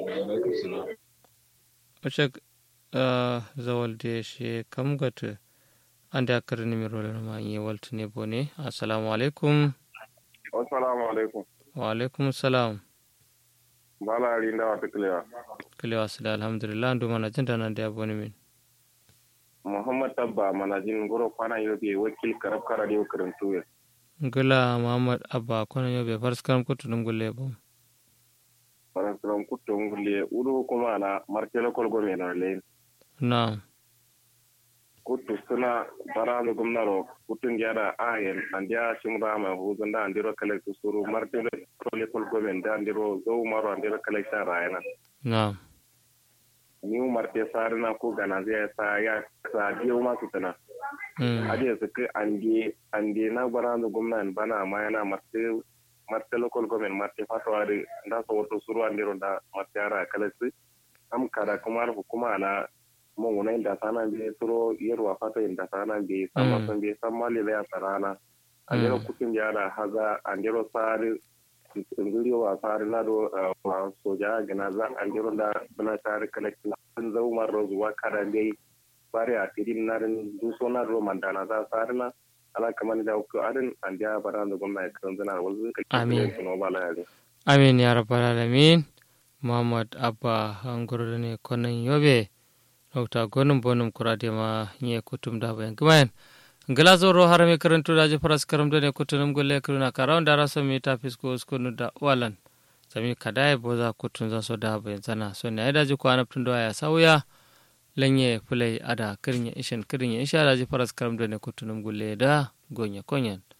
Oce zawal de she kam gata ande akar ni mi role ma yi waltu ne bone assalamu alaikum assalamu alaikum wa alaikum salam bala ri nda wata kilewa kilewa sila alhamdulillah ndu mana jinda nan da bone min muhammad tabba manajin goro kwana yobe wakil karab kara da karantu ya ngula muhammad abba kono yobe farskaram kutu dum gulle bom faransiran kutto ngulle udu kuma na martelo kolgo me na le na kuttu suna baralu gumnaro kutun gyara ayen andiya shimra ma huzun da andiro kale suru martelo kole kolgo me da andiro zo maro andiro kale sha rayana na ni marte sarina ko gana zai sa ya sa biyo ma su tana ade su ke andi andi na baralu gumnan bana ma yana marte marte local government marte fatwari nda so woto suru andiro da marte ara kala su am kada kuma hukuma na mo wona inda sana be suro yerwa fata inda sana be sama san be san mali ya sarana andiro kutin yara haza andiro sari ngiri wa sari na do wa soja gana za andiro da bana sari kala sun zau marro zuwa kada dai bari a tirin na rin duso na ro mandana za sari na ala kamar da ku adin an ja bara da gwamnati kan zana wanzu ka Amin. no bala yare amin ya rabbal alamin muhammad abba hangoro ne konan yobe dokta gonum bonum kurade ma nye kutum da bayan gumayen ngala zoro harame karantu da je faras karam da ne kutunum golle kuruna karawan da raso mi ta fisko skunu da walan sami kadai boza kutun za so da bayan zana so ne ai da ji kwana tun da ya sauya lanye fulai ada kirnya ishin kirnya isha da je faras karam da ne kutunum golle da gonya konyan